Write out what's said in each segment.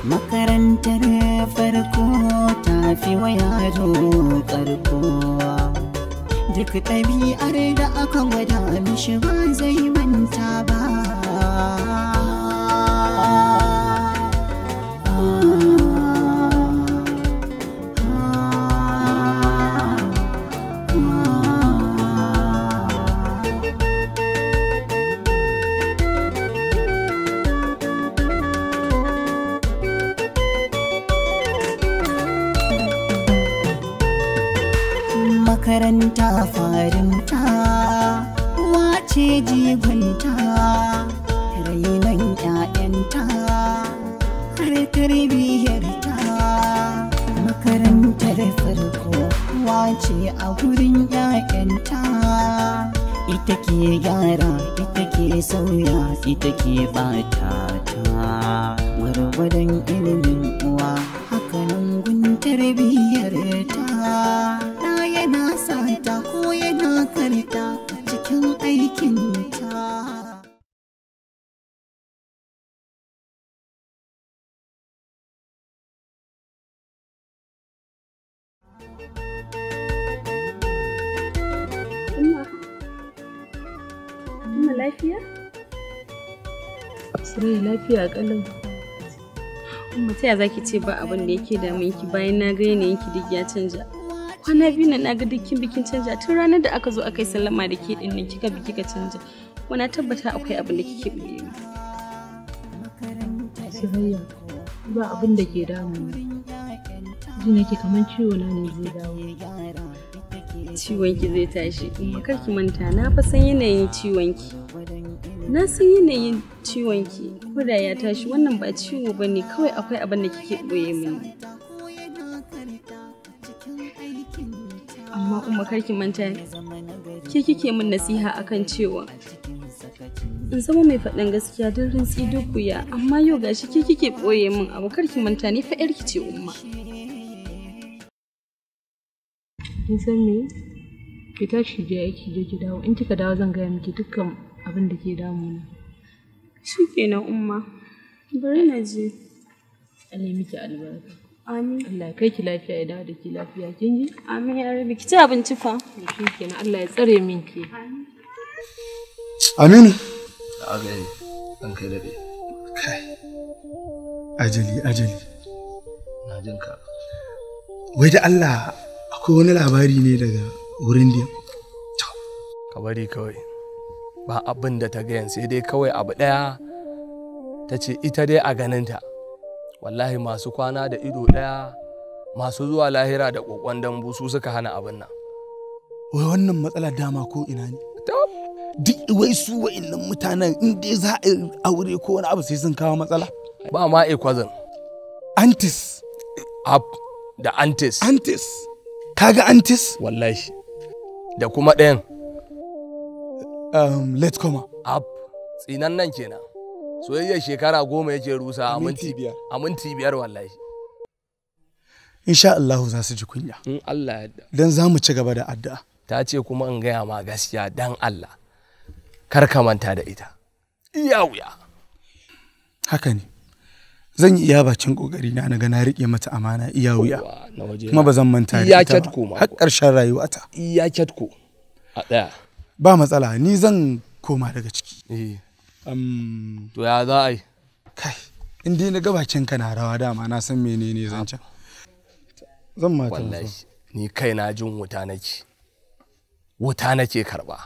makarantar farko ta fi wa yaro karko duk ɗabi'ar da aka gwada mishi ba zai manta ba makaranta farinta wace jigonta rainon 'ya'yanta har tarbiyyarta makarantar farko wace a gurin 'ya'yanta ita ke gyara ita ke sauya ita ke bata ta gwargwadon ilimin uwa hakanan gun tarbiyyar ta na yana sata ko yana karta a cikin aikin ta Umma. Umma lafiya? Sarai lafiya kalau. Umma ta ya zaki ce ba abin da yake damun ki bayan na ga yanayin ki duk ya canja. Kwana biyu na naga dukkin bikin canja tun ranar da aka zo aka yi sallama da ke din nan kika bi kika canja. Wana tabbata akwai abin da kike buɗe mu. Sarayya ba abin da ke damuna. Ji nake kamar ciwo na ne zai dawo. Ciwon ki zai tashi. Umma kar ki manta na fa san yanayin ciwon ki. Na san yanayin ciwon ki. Ko da ya tashi wannan ba ciwo bane kawai akwai abin da kike boye mini. Amma umma kar ki manta ke kike min nasiha akan cewa in zama mai faɗin gaskiya don rintsi duk wuya amma yau gashi ke kike ɓoye min abu kar ki manta ni fa yarki ce umma. Kin san me? Ki tashi je aiki je ki dawo. In kika dawo zan gaya miki dukkan abin da ke damuna. Shi kenan umma. Bari na je. Allah ya miki albarka. Amin. Allah ya kai ki lafiya ya dawo da ki lafiya kin ji? Amin ya rabi ki ci abinci fa. Shi kenan Allah ya tsare min ki. Aminu. a gani an kai daɗe Kai. Ajali, ajali. na jin ka Wai da Allah akwai wani labari ne daga wurin da ka bari kawai ba abin da ta gayan sai dai kawai abu ɗaya ta ce ita dai a ganinta wallahi masu kwana da ido ɗaya masu zuwa lahira da ƙoƙon dambu su suka hana abin nan Wai wannan matsalar dama ko ina ne? To, Duk wai su wa'innan mutanen in dai za a yi aure ko wani abu sai sun kawo matsala. ba ma ekwazin Antis, up da antis antis. Kaga antis? wallahi da kuma ɗayan Um, let's come. up tsinan nan kenan soyayyar shekara goma yake rusa a Minti minti biyar. a minti biyar wallahi Insha Allahu za su ji kunya. in Allah ya yarda Dan za mu ci gaba da addu'a. ta ce kuma in gaya ma gaskiya dan Allah kar ka manta da ita iya wuya Haka ne. Zan yi iya bakin kokari na na ga na riƙe mata amana iya wuya. Wa, na waje Kuma ba zan manta da Iya ita kyatko ba. ma Har kuwa. ƙarshen rayuwata. iya kyatko a ɗaya Ba matsala, ni zan koma daga ciki. Eh, Um, to ya za a yi kai, in dai na ga bakin ka na rawa dama na san menene zan can. Zan mata wallahi ni kai na jin wuta nake wuta nake karba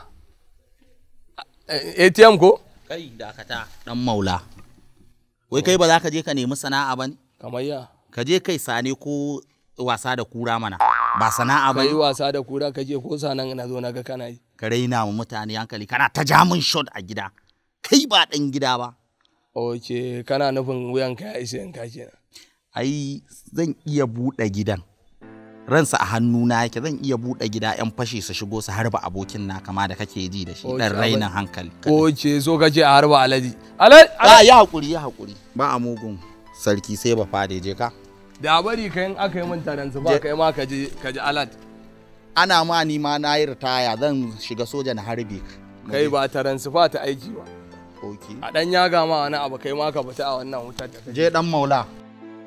Eh, ATM ko Kai dakata dan maula. Wai kai ba za ka je ka nemi sana'a ba ne? kamar ya Ka je kai sane ko wasa da kura mana. Ba sana'a ba ka yi ne. wasa da kura kake ko sanan na zo na ga kana yi Ka raina wa mutane hankali kana ta ja min shot a gida. Kai ba dan gida ba. ok kana nufin wuyan ka ya isa yanka kenan Ai zan iya buɗe gidan. Ransa a hannuna yake zan iya buɗe gida 'yan fashi su shigo su harba abokin na kama da kake ji da shi Ok, dan abin- rainin hankali. ok so kace a harba alaji alaji A ya haƙuri ya haƙuri. Ba a mugun sarki sai ba fade je ka. da bari kai in aka yi min taransu ba Je- kai ma ka ji ka ji alat Ana ma ni ma na yi ritaya zan shiga soja na harbe ka. kai ba taransu ba ta aiki ba Okay. a dan yaga ma wani abu kai ma ka fita a wannan wutar da kake je dan maula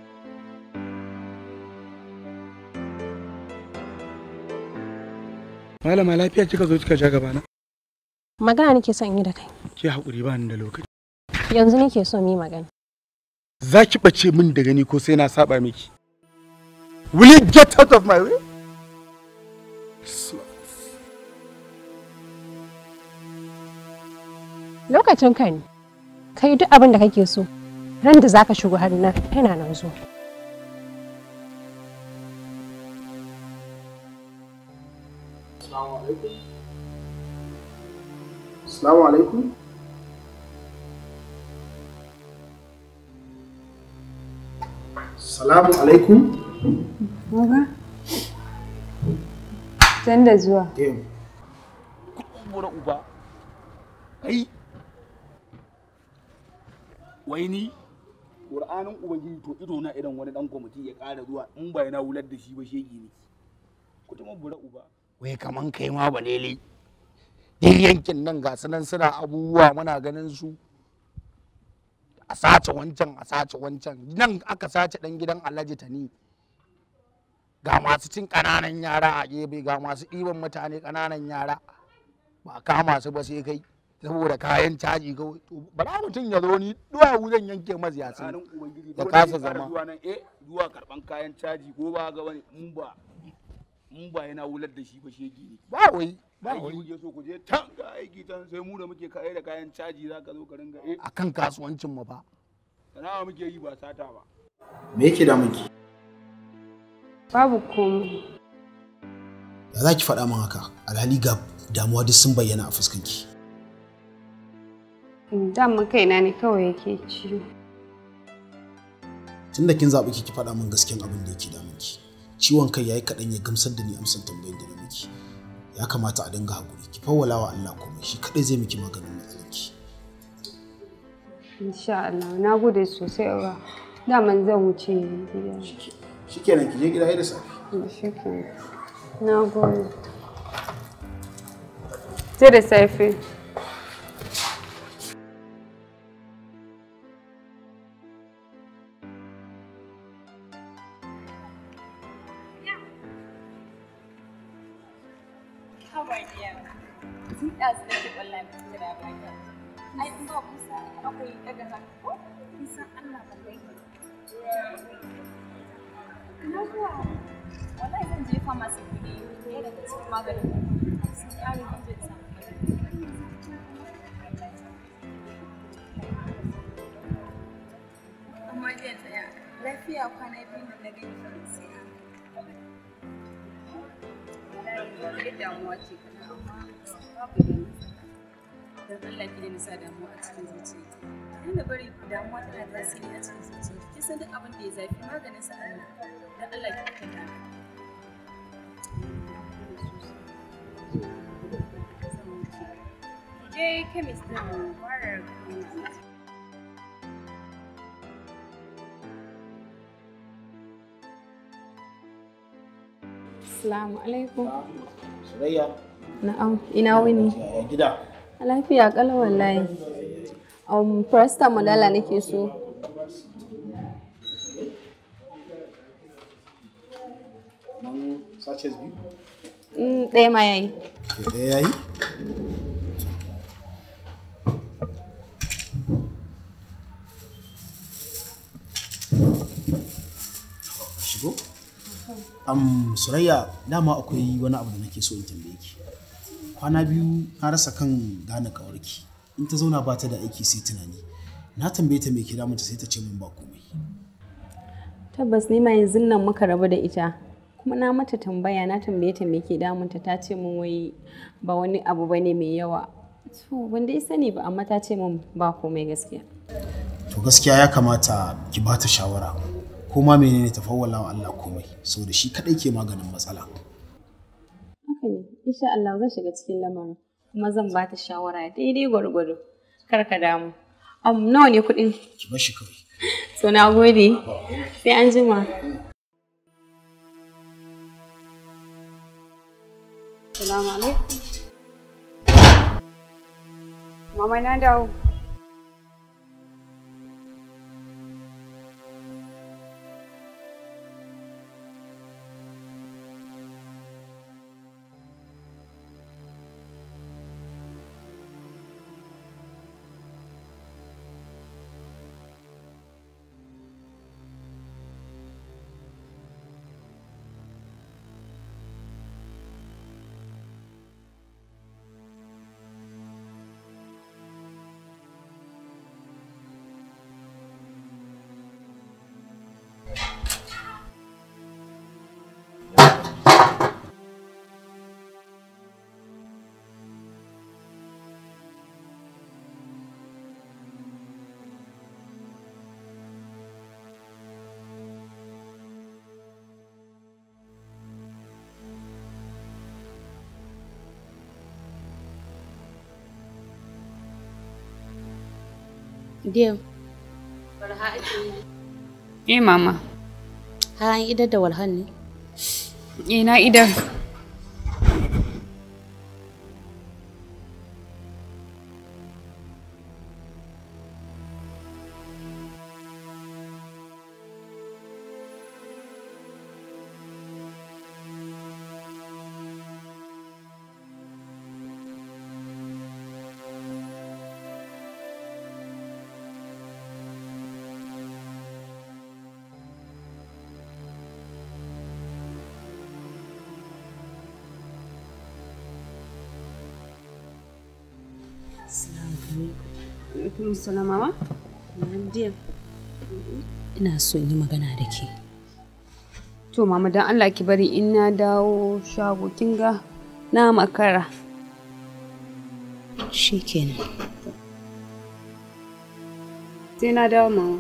Malama lafiya kika zo kika ja gaba na? Magana nake son yi da kai. Ki haƙuri ba ni da lokaci. Yanzu nake so mu yi magana. Za ki ɓace min da gani ko sai na saba miki. Will you get out of my way? Lokacin ka ne. Kai duk abin da kake so. Ran da zaka shigo har na yana nan zo. Assalamu alaikum. Salamu alaikum. Baba. Can da zuwa. Bura uba. Kai. Wai ni Ƙur'anin Ubangiji to ido na idan wani dan kwamiti ya ƙara zuwa in ba yana wular da shi ba shege ne. Ku ta bura uba. Wai kaman kai ma balele. Duk yankin nan ga su nan suna abubuwa muna ganin su. A sace wancan a sace wancan nan aka sace dan gidan Alhaji Tani. Ga masu cin ƙananan yara a gefe ga masu ɗiban mutane ƙananan yara. Ba kama su ba sai kai. saboda kayan caji kawai to bara mutum ya zo ni duwawu zan yanke masa yasi Ƙur'anin Ubangiji ya dole kasa ne ƙara zama. Zuwa nan eh zuwa karɓan kayan caji ko ba ga wani in ba in ba yana wular da shi ba shege ne. ba wai ba aiki wai kuke so ku je can ga aiki can sai mu da muke kai da kayan caji za ka zo ka ringa eh akan kasuwancin mu fa sana'a muke yi ba sata ba me yake da miki Babu komai. da za ki faɗa min haka alhali ga damuwa duk sun bayyana a fuskanki Daman kaina ne kawai yake ciwo. tunda kin zaɓi ki ki faɗa min gaskiyan abin da yake damunki ciwon kai yayi kaɗan ya gamsar da ni amsar tambayin da na miki ya kamata a dinga haƙuri ki fawwala wa Allah komai shi kaɗai zai miki maganin matsalarki Insha Allah. Na gode sosai uwa. Daman zan wuce gida. shikenan ki je gida da safe Shi ke. Na gode. Sai da safe. Amma jiya tsaya lafiya kwana biyu da na gani farin sai Wallahi damuwa ce kana amma babu da don Allah ki daina sa damuwa a cikin zuciya. Daina bari damuwa tana tasiri a cikin zuciya. Ki san duk abin da ya zafi maganin sa Allah. Don Allah ki kalla. Je chemist din fara Assalamu alaikum. Surayya Na'am, ina wuni. yaya gida Lafiya kalau wallahi. Um, Presta modala nake so. nan sachets biyu Mm, ɗaya ma yayi. ke ɗaya yayi shigo am surayya dama akwai wani abu da nake so in tambaye ki kwana biyu na rasa kan gane kawarki in ta zauna ba ta da aiki sai tunani na tambaye ta me ke damunta sai ta ce min ba komai Tabbas ni ma yanzu nan muka rabu da ita. Kuma na mata tambaya na tambaye ta me ke damunta ta ce min wai ba wani abu bane mai yawa. To ban dai sani ba amma ta ce min ba komai gaskiya. to gaskiya ya kamata ki ba ta shawara ko ma menene ta fawwala wa Allah komai saboda shi kadai ke maganin matsala Haka ne, insha Allah zan shiga cikin lamarin kuma zan ba ta shawara daidai gwargwado. Kar ka damu. Um, nawa ne kuɗin? ki bar shi kawai So na gode. Sai an jima. Salamu alaikum. Mama na dawo. Dear, Eh mama. har an idar da walhan ne? Eh na idar. Alaikum salam mama. Dear, ina so in yi magana da ke. To mama dan Allah ki bari in na dawo shago kin ga na makara. Shi kenan. Sai na dawo mama.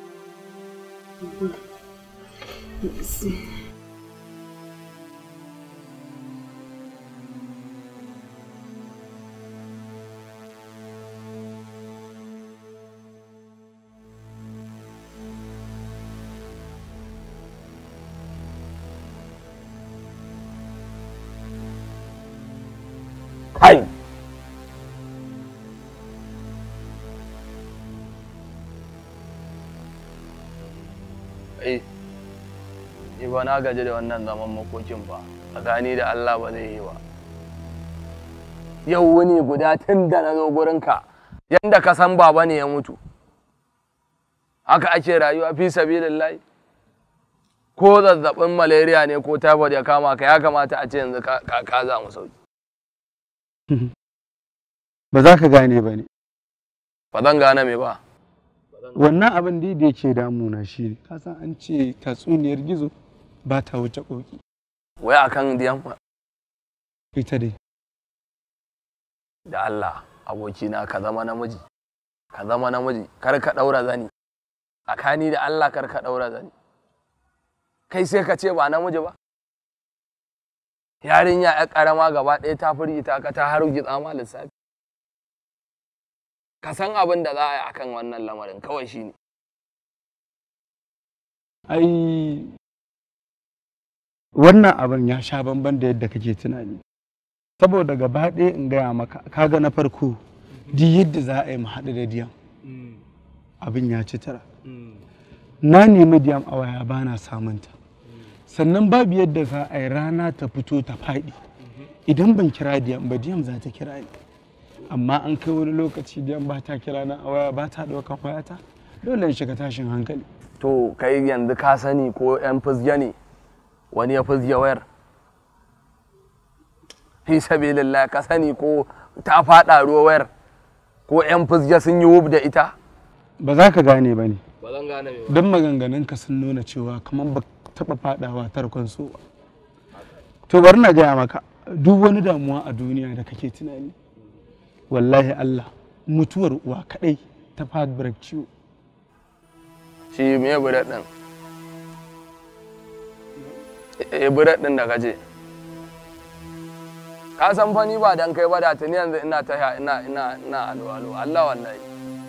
Hai! Ai, ni ba na gaji da wannan zaman makokin ba, tsakani da Allah ba zai yi ba. Yau wuni guda tun da na zo gurinka, yanda ka san baba ne ya mutu. Haka ake rayuwa fi sabilillahi. Ko zazzabin malaria ne ko typhoid ya kama ka ya kamata a ce yanzu ka ka zamu sauki. ba za ka gane ba ne Ba zan gane me ba. wannan abin da da yake damuna shi ne ka san an ce tatsuniyar gizo ba ta wuce koki Wai akan diyan ita dai da Allah abokina ka zama namiji ka zama namiji kar ka daura zani tsakani da Allah kar ka daura zani kai sai ka ce ba namiji ba yarinya ya karama gaba ɗaya ta firgita ka ta har gitsa ma lissafi ka san abin da za a yi akan wannan lamarin kawai shine ai wannan abin ya sha bamban da yadda kake tunani saboda gaba ɗaya in gaya maka kaga na farko duk yadda za a yi mu haɗu da diyam abin ya ci tara na nemi diyam a waya ba na samunta sannan babu yadda za a yi rana ta fito ta faɗi idan ban kira diyam ba diyam za ta kira ni amma an kai wani lokaci diyam ba ta kira na a waya ba ta ɗaukan wayata dole in shiga tashin hankali to kai yanzu ka sani ko yan fizge ne wani ya fizge wayar fi sabilillah ka sani ko ta faɗa ruwa wayar ko yan fizge sun yi wub da ita ba za ka gane ba ne ba zan gane me don maganganunka sun nuna cewa kamar ba taɓa faɗawa tarkon so ba to bari na gaya maka duk wani damuwa a duniya da kake tunani wallahi Allah mutuwar uwa kaɗai ta fadbar ciwo shi me buret din eh buret din da kaje ka san fa ni ba dan kai ba da tuni yanzu ina ta ina ina ina alo alo Allah wallahi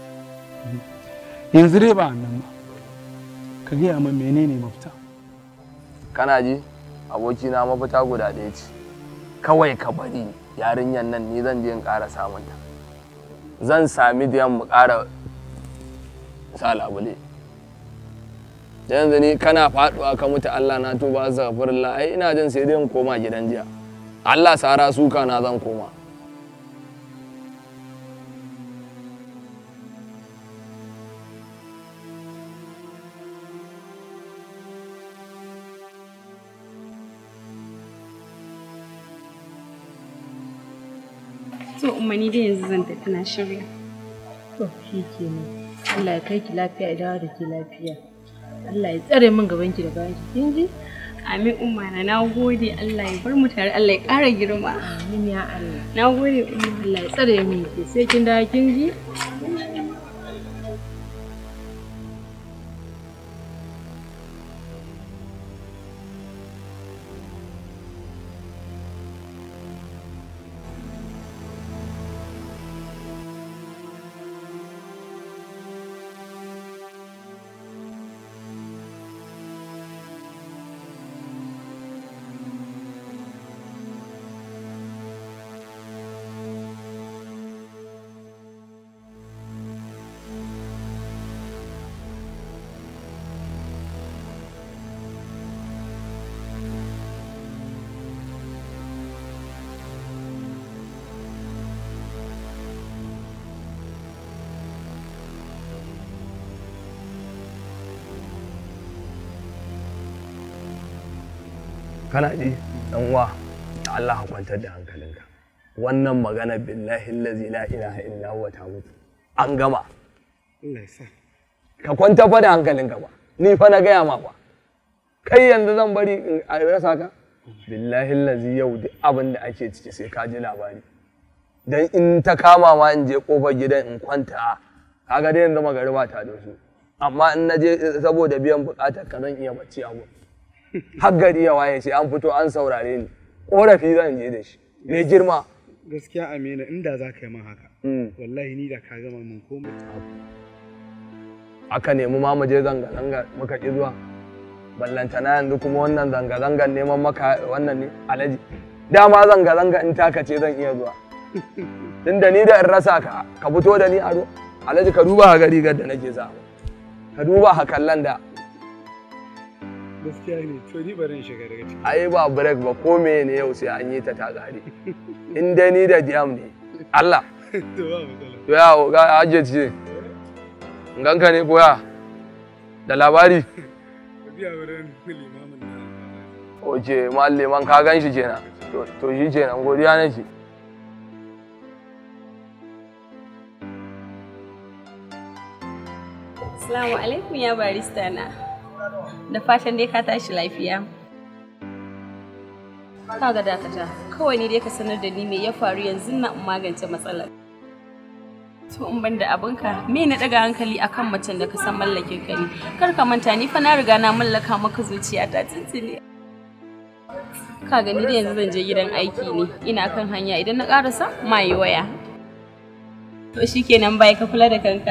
yanzu dai ba nan ba ka gaya min menene mafita kana ji abokina mafita guda ɗaya ce kawai ka bari yarinyar nan ni zan je in ƙara samun ta zan sami da mu ƙara sa labule da yanzu ni kana faɗuwa ka mutu Allah na tuba zafirillah ai ina jin sai dai in koma gidan jiya Allah sara suka na zan koma To umma ni dai yanzu zan tafi na shirya. To shi kenan. Allah ya kai ki lafiya ya dawo da ke lafiya. Allah ya tsare min gaban ki da bayan ki. Kin ji? Amin umma na na gode Allah ya bar mu tare Allah ya ƙara girma. Amin ya Allah. Na gode umma. Allah ya tsare min ki sai kin dawo kin ji? kana ji dan uwa da Allah ka kwantar da hankalinka wannan magana billahi allazi la ilaha illa huwa ta mutu an gama Allah ya sa ka kwanta fa da hankalinka ba ni fa na gaya ma ba kai yanzu zan bari in a rasa ka billahi allazi yau duk abin da ake ciki sai ka ji labari dan in ta kama ma in je kofar gidan in kwanta kaga dai yanzu magariba ta da su amma in na je saboda biyan bukatar ka zan iya bacci a gurin har gari ya waye sai an fito an saurare ni korafi zan je da shi mai girma gaskiya amina inda za ka yi min haka wallahi ni da ka gama min komai aka nemi ma mu je zanga-zanga muka ƙi zuwa ballantana yanzu kuma wannan zanga-zangan neman maka wannan ne alaji dama zanga-zanga in taka ce zan iya zuwa tunda ni da in rasa ka ka fito da ni ado alaji ka duba ha rigar da nake sa ka duba ha kallon da gaskiya ne to ni bari in shiga daga ciki ai ba break ba ko me ne yau sai an yi ta ta gari in dai ni da diam ne Allah to ba matsala to ya ga aje ce ganka ne koya da labari ka biya wurin limamin na oke malleman ka gan shi kenan to to shi kenan godiya nake Assalamu alaikum ya barista na. Da fatan dai ka tashi lafiya. Kaga dakata, kawai ne dai ka sanar da ni me ya faru yanzu na in magance matsalar. To in ban da abinka, me na daga hankali akan macen da ka san mallakin ka ne. Kar ka manta ni fa na riga na mallaka maka zuciya ta tuntuni. Ka gani da yanzu zan je gidan aiki ne. Ina kan hanya idan na karasa ma yi waya. To shikenan bai ka kula da kanka.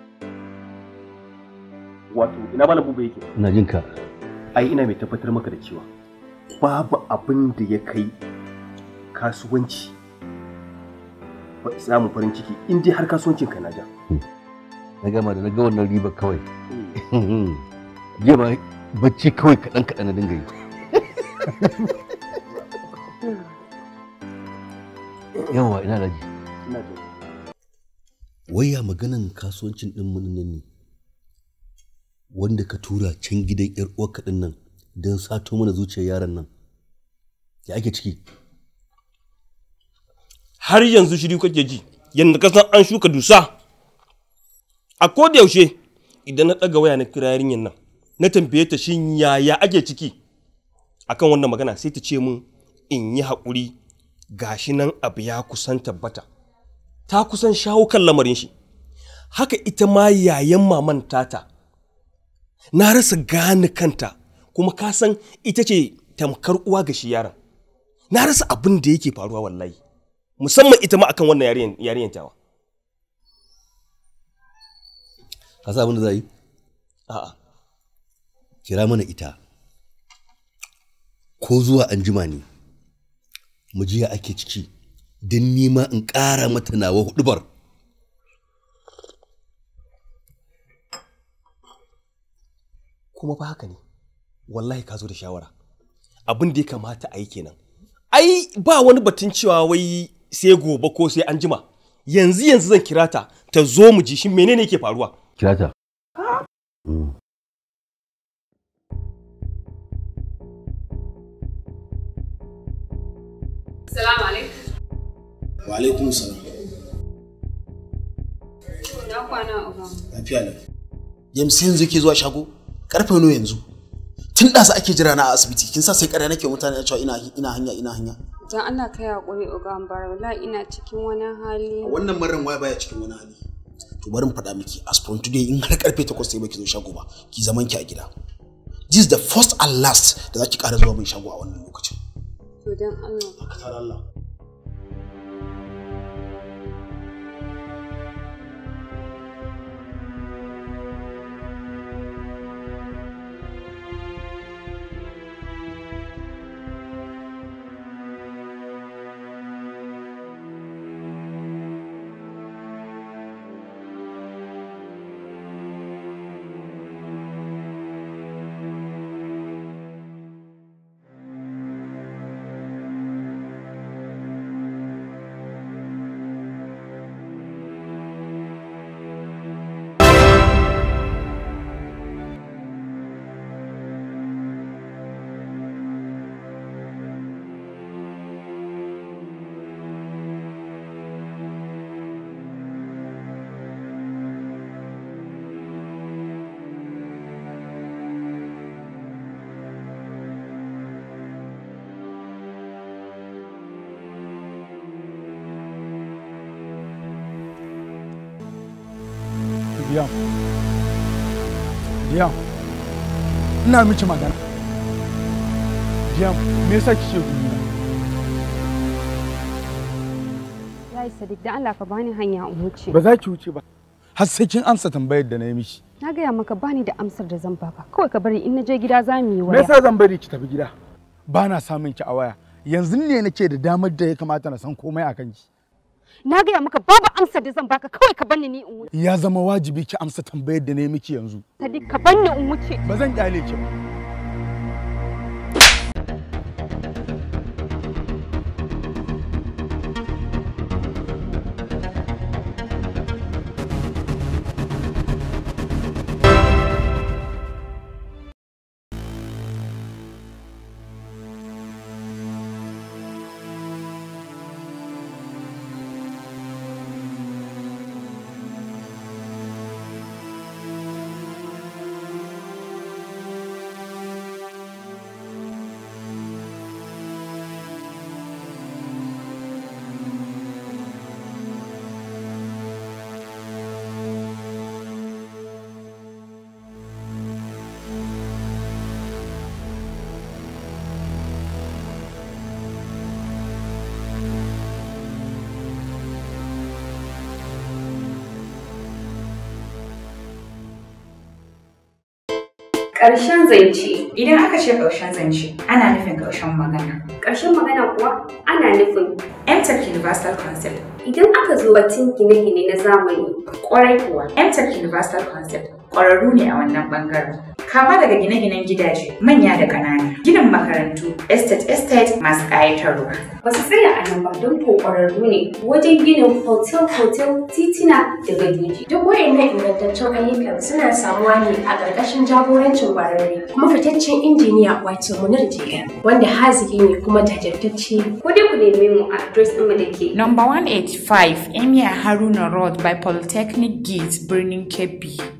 wato ina malam buba yake ina jin ka ai ina mai tabbatar maka da cewa babu abin da ya kai kasuwanci ba samun farin ciki in dai har kasuwancin ka na ja na gama da na ga wannan riba kawai jiya ma bacci kawai kaɗan kaɗan na dinga yi yawa ina da ji ina jin waya maganan kasuwancin ɗin mun nan ne wanda ka tura can gidan yar uwarka din nan don sato mana zuciyar yaron nan ya ake ciki har yanzu shiri kake ji yadda ka san an shuka dusa a koda yaushe idan na ɗaga waya na kira yarinyar nan na tambaye ta shin yaya ake ciki akan wannan magana sai ta ce min in yi haƙuri gashi nan abu ya kusan tabbata ta kusan shawo kan lamarin shi haka ita ma yayan maman tata na rasa gane kanta kuma ka san ita ce tamkar uwa ga shi yaron na rasa abin da yake faruwa wallahi musamman ita ma akan wannan yarinyar tawa ka sa abin da za yi a'a kira mana ita ko zuwa an jima ne mu jiya ake ciki don nima in ƙara mata nawa hudubar kuma fa haka ne wallahi ka zo da shawara abin da ya kamata a yi kenan ai ba wani batun cewa wai sai gobe ko sai an jima yanzu yanzu zan kira ta ta zo mu ji shi menene yake faruwa kira ta Salamu alaikum. wa alaikum salam Na kwana uba. lafiya lau james yanzu yake zuwa shago karfe nawa yanzu tun ɗasa ake jira na a asibiti kin sa sai ƙarya nake mutane a cewa ina ina hanya ina hanya Dan Allah kai hakuri uga bar wallahi ina cikin wani hali. wannan marin waya baya cikin wani hali to bari in faɗa miki as from today in har karfe 8 sai baki zo shago ba ki zaman ki a gida this is the first and last da zaki ƙara zuwa min shago a wannan lokacin To dan Allah. ka Allah Diyam. Diyam. Ina miki magana. Diyam, me yasa kike guduna? Yayi Sadiq dan Allah ka bani hanya in wuce. Ba za ki wuce ba. Har sai kin amsa tambayar da na yi miki. Na gaya maka bani da amsar da zan baka. Kawai ka bari in na je gida za mu yi Me waya. yasa zan bari ki tafi gida? Ba na samun ki a waya. Yanzu ne nake da damar da ya kamata na san komai a kanki. Na gaya maka babu amsar da zan baka kawai ka bani ni in wuce. Ya zama wajibi ki amsa tambayar da na yi miki yanzu. Sadiq ka bani in wuce. Ba zan kyale ki ba. Ƙarshen zance idan aka ce ƙarshen zance ana nufin ƙarshen magana. Ƙarshen magana kuwa ana nufin MTech Universal Concept. idan aka zo batun gine-gine na zamani Ƙwarai kuwa MTech Universal Concept ƙwararru ne a wannan ɓangaren. Kama daga gine-ginen gidaje manya da ƙanana, ginin makarantu, estate estate masu ƙayatarwa. ba su tsaya a nan ba don ko ƙwararru ne wajen ginin hotel-hotel titina da gadoji. Duk waɗannan ingantaccen ayyukan suna samuwa ne a ƙarƙashin jagorancin ƙwararre kuma fitaccen injiniya wato Munir JM wanda haziki ne kuma jajirtacce. Ko dai ku neme mu a adres ɗinmu da ke Number 185 Emir Haruna Road by Polytechnic Gate, Birnin Kebbi.